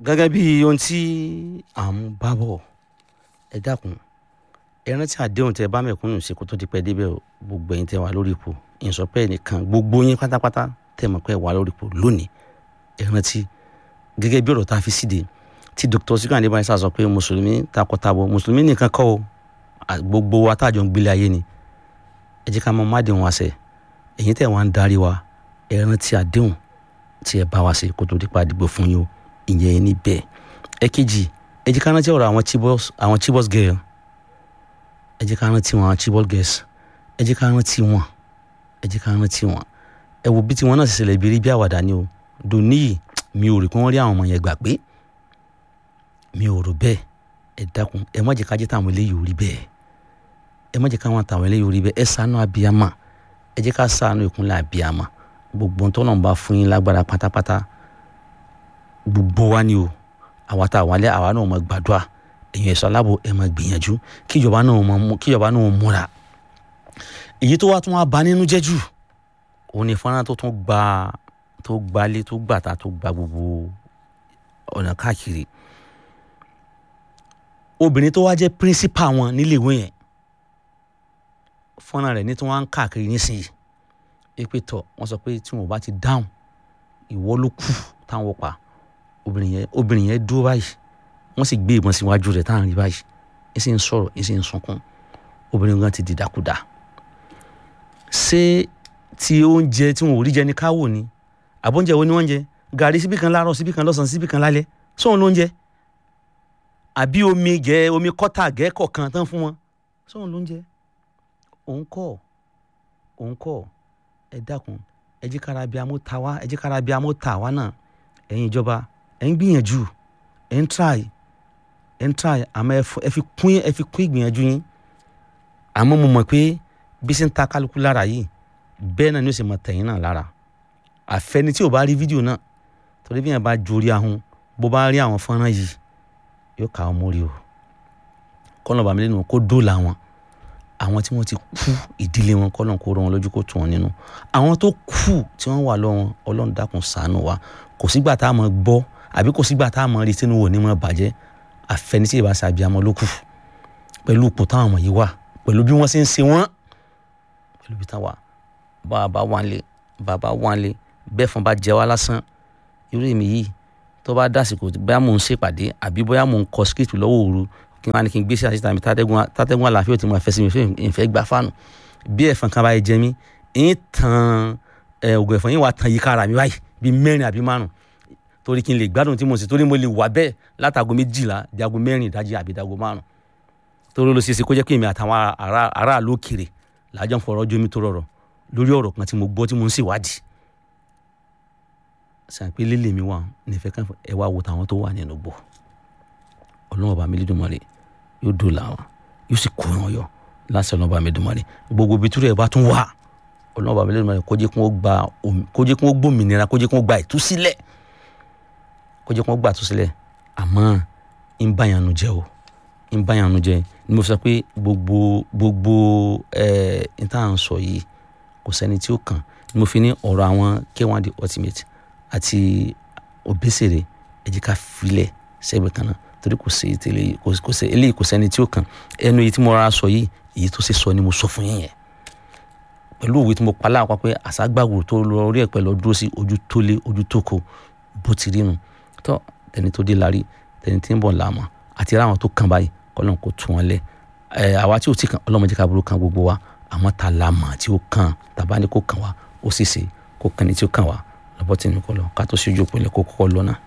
gẹ́gẹ́ bí ohun tí à ń bá bọ̀ ẹ dákun ẹ rántí àdéhùn tẹ bá mẹ̀kúnnù ṣe kó tó di pẹ́ débẹ̀ o gbogbo ẹ̀yin tẹ wà lórí ipò ìsọpẹ́ nìkan gbogbo yín pátápátá tẹ mọ̀ pé wà lórí ipò lónìí ẹ rántí gẹ́gẹ́ bí ọ̀rọ̀ tá a fi síde tí dr sikan adébáyé sọ pé mùsùlùmí takọtabo mùsùlùmí nìkan kọ́ o gbogbo wa tájọ ń gbélé ayé ni ẹ jẹ́ ká mọ mádìhun wa ṣe ẹ̀yin tẹ̀ wá ń darí wa ẹ rántí àdéhùn tí ẹ bá wa ṣe kó tó di pa àdìgbò fún yín o ìyẹn ní bẹ́ẹ̀ ẹ kejì ẹ jẹ́ ká rántí ọ̀rọ̀ àwọn chibos àwọn chibos girl ẹ jẹ́ ká rántí wọn àwọn chibos girls ẹ jẹ́ ká rántí wọn ẹ jẹ́ ká rántí wọn ẹ wo bí tiwọn náà ṣe ṣẹlẹ̀ ìbírí bí àwàdà ni o dòní yìí mi ò rí pé wọ́n rí àwọn ọmọ yẹn gbà pé mi ò rò bẹ́ẹ̀ ẹ dákun ẹ má jẹ́ ká jẹ́ táwọn eléyìí ò rí bẹ́ẹ̀ ẹ má jẹ́ ká wọn táwọn eléyìí ò rí bẹ́ẹ̀ ẹ ṣàánú abiyama ẹ jẹ́ ká ṣàánú ìkúnlẹ̀ abiyama gbogbo ntọ́nà bá fún yín lágbára pátápátá gbogbo wa ni o àwa tá a wálé àwa náà máa gbàdúrà èyàn ẹ̀sọ́ aláàbò ẹ̀ máa gbìyànjú kíjọba náà máa mú kíjọba náà múra èyí tó wá tún wá bà nínú jẹ́ jù òun ni fọ́nrán tó tún gba tó gbalé tó gbàtà tó gba gbogbo ọ̀nà káàkiri obìnrin tó wá jẹ́ píríncípà wọn níléèwé yẹn fọ́nrán rẹ̀ ní tí wọ́n á ń káàkiri nísìnyí èpè tọ̀ wọ́n sọ pé tí wọ́n bá ti dáhùn ìwọ ló kù táwọn pa obìnrin yẹn obìnrin yẹn dúró báyìí wọ́n sì gbé ìbọn síwájú rẹ̀ táwọn rí báyìí ẹ sì ń sọ̀rọ̀ ẹ sì ń sunkún obìnrin gan ti di dàkúdà ṣé ti oúnjẹ tí wọn ò rí jẹ ní káwò ni àbóúnjẹ wo ni wọ́n ń jẹ gàrí síbì kan láàárọ̀ síbì kan lọ́sàn-án síbì kan lálẹ́ sóun ló ń jẹ àbí omi gẹ omi kọ́tà gẹ́ kọ̀ọ̀kan tán fún wọn sóun ló ń jẹ òun kọ́ òun kọ́ ẹ dákun ẹ jẹ́ kára bí amó ta wá ẹ jẹ́ kára bí amó ta wá náà ẹ̀yin ìjọba ẹ̀ ń gbìyànjú ẹ̀ ń try ẹ̀ ń try àmọ́ ẹ fi kún ẹ fi kún ìgbìyànjú yín àmọ́ mo mọ̀ pé bí sí ń ta kálukú lára yìí bẹ́ẹ̀ náà ni ó sì mọ̀ tẹ̀yìn náà lára àfẹni tí ò bá rí fídíò náà torí bí yẹn bá jorí ahun bó bá rí àwọn fọ́nrán yìí yóò kà ọ́ mórí o kọ́nà bàmí lẹ́nu kó dóòlà wọn àwọn tí wọ́n ti kú ìdílé wọn kọ́nà kó rọ wọn lójú kó tù wọn nínú àwọn tó kù tí wọ́n wà lọ́wọ́ ọlọ́run dákun ṣàánú wa kò sígbà tá a mọ̀ gbọ́ àbí kò sígbà tá a mọ̀ rí sínú wò ní mọ̀ bàjẹ́ àfẹnisí ìbá ṣe àbíamọ ló kù pẹ̀lú ipò táwọn ọmọ yìí wà pẹ̀lú bí wọ́n ṣe ń ṣe wọ́n pẹ̀lú bí táwa bàbá wánlé bàbá wánlé bẹ́ẹ̀ fún bá jẹ wá lásán irú èmi yìí tó bá dásìkò bóyá mò ń ṣèpàdé àbí bóyá mò ń kọ script lọ́wọ́ òru kí wọ́n á ní kí n gbé sí àṣìṣe àmì tátẹ́gùn àlàáfíà tí mo fẹ́ sí mi fẹ́ ìfẹ́ gbà fáànù bí ẹ̀fọn kan báyìí jẹ mí ń tan ògùn ẹ̀fọn yín wà tan yíká ara mi báyìí bíi mẹ́rin àbí márùn torí kí n lè gbádùn tí mo sì torí mo lè wà bẹ́ẹ̀ látago méjìlá dago mẹ́rin ìdájí àbí dago márùn torí ló ṣe é ṣe kó jẹ́ pé èmi àtàwọn aráàlú òkèrè làájọ́ ń fọ̀rọ̀ jómi tó rọrọ̀ lórí ọ̀rọ̀ kan tí mo gbọ́ tí mo ń ṣèwádìí sàn pé lílé mi wà nífẹ̀ẹ́ kan ẹ wá wo tàwọn tó wà nínú gbò ọlọ́run ọba mi lédùmarè yóò dòlà wọn yóò sì kó wọn yọ láti ọlọ́run ọba mi lédùmarè gbogbo ibi túrẹ̀ bá tún wà ọlọ́run ọba mi lédùmarè kó jẹ́ kí wọ́n gba kó jẹ́ kí wọ́n gbòmìnira kó jẹ́ kí wọ́n gba ìtúsílẹ̀ kó jẹ́ kí wọ́n gba ìtúsílẹ̀ àmọ́ ń báyanu jẹ́ o ń báyanu jẹ́ ni mo sọ pé gbogbo gbogbo ẹ̀ ń tà ń sọ yìí kò sẹ́ni tí ó kàn ni mo fi ní ọ̀rọ̀ àwọn K1 the ultimate àti Obesere ẹ jẹ́ ká filẹ̀ sẹ́gbẹ̀ẹ́ kan náà torí kò sí tẹ́lẹ̀ kò sí eléyìí kò sẹ́ni tí ó kàn ẹnu èyí tí mo rárá sọ yìí èyí tó ṣe sọ ni mo sọ fún yín yẹn pẹ̀lú òwe tí mo pa láàpá pé àṣàgbàgbò tó lọ orí ẹ̀ pẹ̀lú dúró sí ojú tó lé ojú tó kò bó ti rí nu tó tẹni tó dé lárí tẹni tí ń bọ̀ làmọ́ àti ráwọn tó kàn báyìí kọ́lọ́n kó tún wọn lẹ̀ ẹ̀ àwa tí ò ti kàn ọlọ́mọdé ká burú kan gbogbo wa àmọ́ ta la mọ̀ tí ó kàn tàbá ní kó kàn wá ó sì ṣe kó kàn ní tí ó kàn wá lọ́bọ̀ tí ní kọ́ lọ ká tó ṣojú òpinlẹ̀ kó kọ́kọ́ lọ náà.